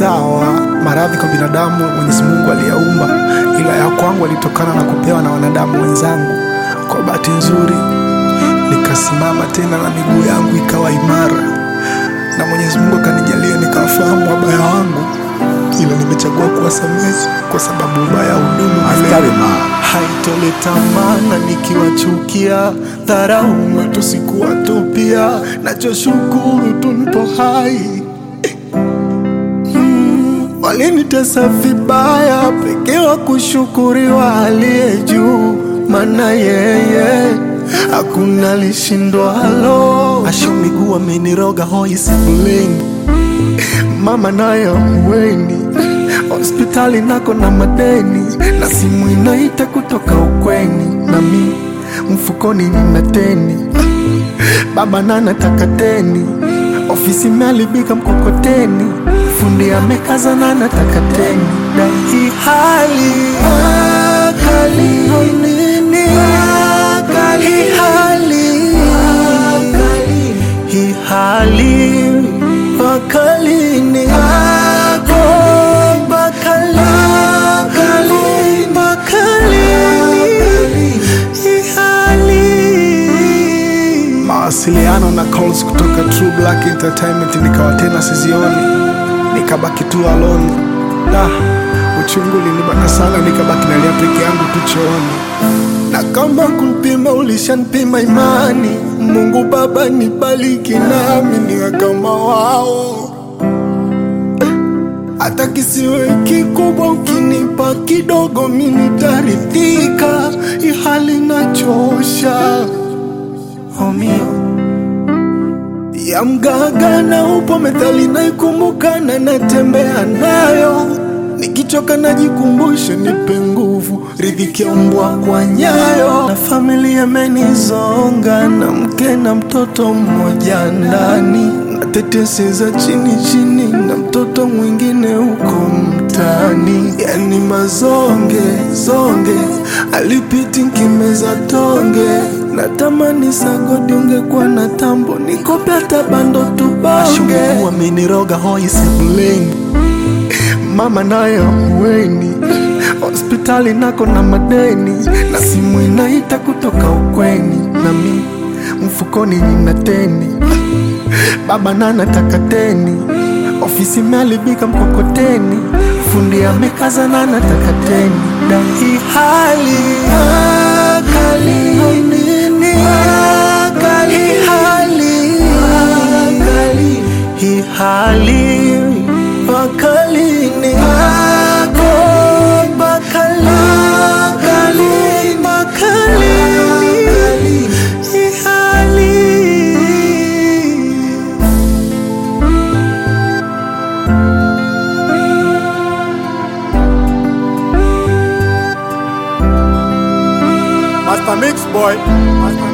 sawa. Maradhi kwa binadamu Mwenyezi Mungu aliyaumba, ila ya kwangu alitokana na kupewa na wanadamu wenzangu. Kwa bahati nzuri nikasimama tena na miguu yangu ikawa imara, na Mwenyezi Mungu akanijalia nikawafahamu wabaya wangu, ila nimechagua kuwasamehe kwa sababu ubaya hudumu milele. Askari ma Haitoleta maana nikiwachukia, dharau matusi kuwatupia, nachoshukuru tu nipo hai. Mm, Walinitesa vibaya, pekee wa kushukuriwa aliye juu, maana yeye hakuna lishindwalo. Asho miguu ameniroga hoi sebuleni, mama naye ahueni hospitali nako na madeni na simu inaita kutoka ukweni, nami mfukoni nina teni. Baba nanataka teni, ofisi imeharibika mkokoteni, fundi amekaza na nataka teni. Na hii hali akali nini, hii hali hii hali bakalini ako bakali bakalini hii hali mawasiliano na calls kutoka True Black Entertainment nikawa tena sizioni, nikabaki tu alone. Da, uchungu ulinibana sana, nikabaki nalia peke yangu tu chooni na kama kupima ulishanipima imani, Mungu Baba nibariki nami niwe kama wao, hata kisiwe kikubwa, ukinipa kidogo mi nitaridhika. Ihali nachosha homio ya mgaga na upo methali naikumbuka na natembea nayo nikichoka najikumbusha nipe nguvu ridhiki ya mbwa kwa nyayo na familia imenizonga na mke na mtoto mmoja ndani na tetesi za chini chini na mtoto mwingine huko mtani yani mazonge zonge alipiti nkimeza tonge natamani sagodi ungekuwa na tambo nikope hata bando tubonge ameniroga hoi sebuleni mama naye hueni hospitali nako na madeni na simu inaita kutoka ukweni nami mfukoni nina teni baba nanataka teni ofisi imeharibika mkokoteni fundi amekaza na nataka teni na hii hali akali nini hii hali hii hali bakalini ako bakali bakalini hii hali Master Mix boy Master